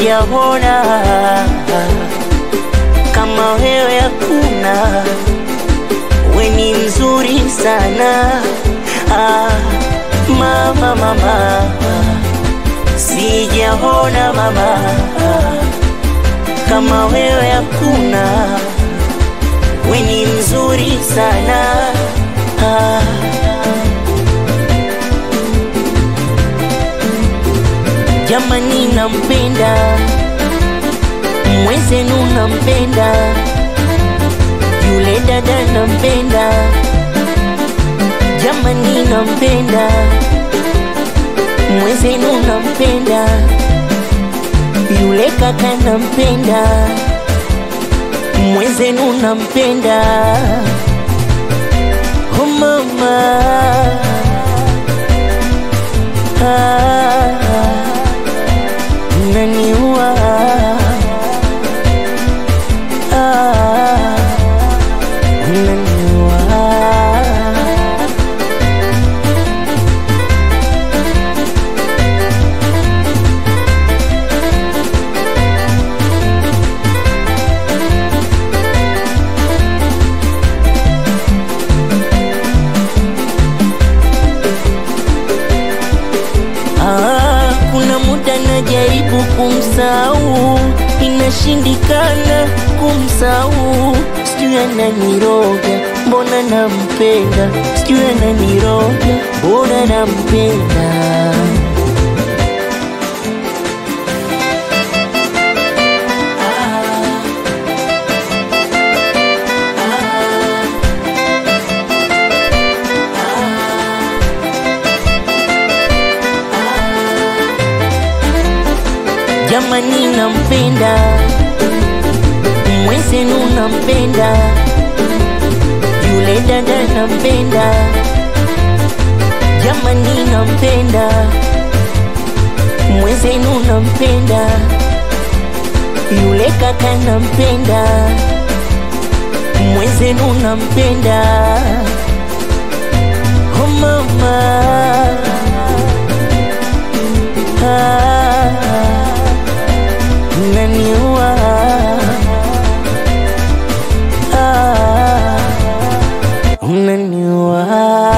sijaona kama wewe, hakuna. We ni mzuri sana ah, mama mama, sijaona mama kama wewe, hakuna. We ni mzuri sana ah. Jamani, nampenda mwenzenu, nampenda yule dada, nampenda jamani, nampenda mwenzenu, nampenda yule kaka, nampenda mwenzenu, nampenda oh mama ah, naniua ah, naniua Ah, kuna muda najaribu kumsahau, inashindikana kumsahau. Sijui ananiroga, mbona nampenda, sijui ananiroga, mbona nampenda. Jamani, nampenda mwenzenu, nampenda yule dada, nampenda jamani, nampenda mwenzenu, nampenda yule kaka, nampenda mwenzenu, nampenda oh mama ah, naniua ah, unaniua.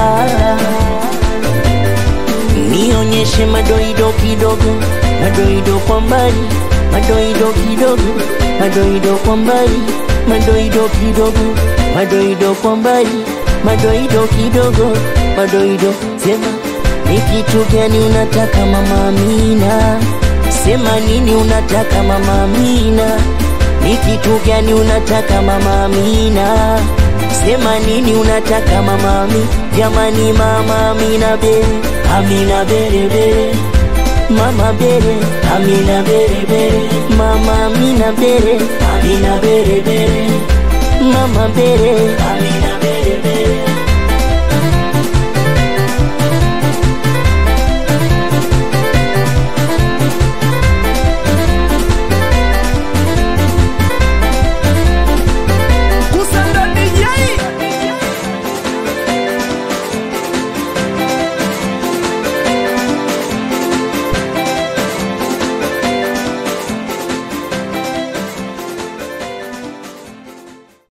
Nionyeshe madoido kidogo, madoido kwa mbali, madoido kidogo, madoido kwa mbali, madoido kidogo, madoido kwa mbali, madoido kidogo, madoido. Sema ni kitu gani unataka mama Amina? Sema nini unataka mama Amina? Ni kitu gani unataka mama Amina? Sema nini unataka mama Amina? Jamani mama Amina bere, Amina bere bere. Mama bere, Amina bere bere. Mama Amina bere, Amina bere bere. Mama bere, Amina